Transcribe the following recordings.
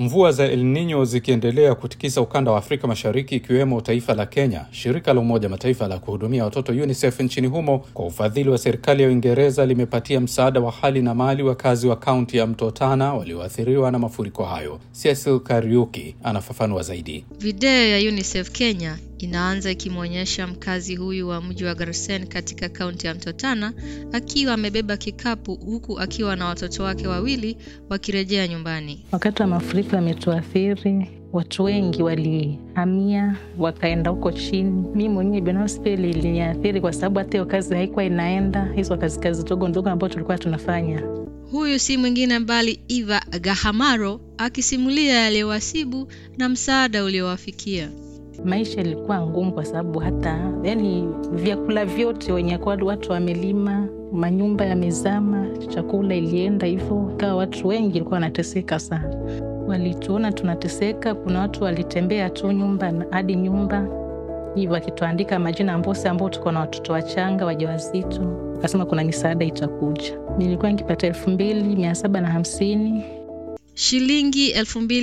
Mvua za El Nino zikiendelea kutikisa ukanda wa Afrika Mashariki ikiwemo taifa la Kenya, shirika la Umoja Mataifa la kuhudumia watoto UNICEF nchini humo kwa ufadhili wa serikali ya Uingereza limepatia msaada wa hali na mali wakazi wa kaunti ya Mto Tana walioathiriwa na mafuriko hayo. Cecil Kariuki anafafanua zaidi. Video ya UNICEF Kenya inaanza ikimwonyesha mkazi huyu wa mji wa Garsen katika kaunti ya Mto Tana akiwa amebeba kikapu huku akiwa na watoto wake wawili wakirejea nyumbani. Wakati wa mafuriko yametuathiri, watu wengi walihamia wakaenda huko chini. Mi mwenyewe binafsi pia iliniathiri kwa sababu hata hiyo kazi haikuwa inaenda, hizo kazi kazi ndogo ndogo ambayo tulikuwa tunafanya. Huyu si mwingine bali Eva Gahamaro akisimulia yaliyowasibu na msaada uliowafikia. Maisha ilikuwa ngumu kwa sababu hata yani vyakula vyote wenye kwa watu wamelima, manyumba yamezama, chakula ilienda hivyo, kawa watu wengi walikuwa wanateseka sana. Walituona tunateseka, kuna watu walitembea tu nyumba hadi nyumba hivyo wakituandika majina ambose ambao tuko na watoto wachanga wajawazito, akasema kuna misaada itakuja. Nilikuwa nikipata elfu mbili mia saba na hamsini Shilingi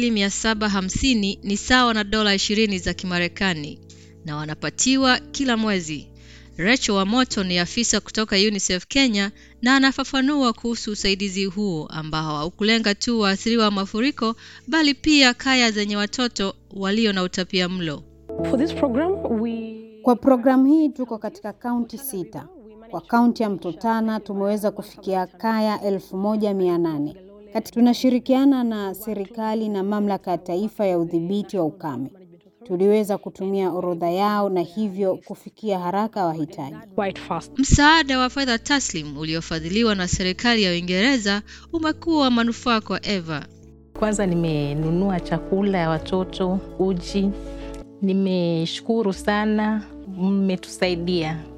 2750 ni sawa na dola 20 za Kimarekani na wanapatiwa kila mwezi. Rachel Wamoto ni afisa kutoka UNICEF Kenya na anafafanua kuhusu usaidizi huo ambao haukulenga tu waathiriwa wa mafuriko bali pia kaya zenye watoto walio na utapia mlo. For this program, we... Kwa programu hii tuko katika kaunti sita. Kwa kaunti ya Mto Tana tumeweza kufikia kaya elfu moja mia nane. Kati tunashirikiana na serikali na mamlaka ya taifa ya udhibiti wa ukame. Tuliweza kutumia orodha yao na hivyo kufikia haraka wahitaji. quite fast. Msaada wa fedha taslim uliofadhiliwa na serikali ya Uingereza umekuwa wa manufaa kwa Eva. Kwanza nimenunua chakula ya watoto, uji. Nimeshukuru sana, mmetusaidia.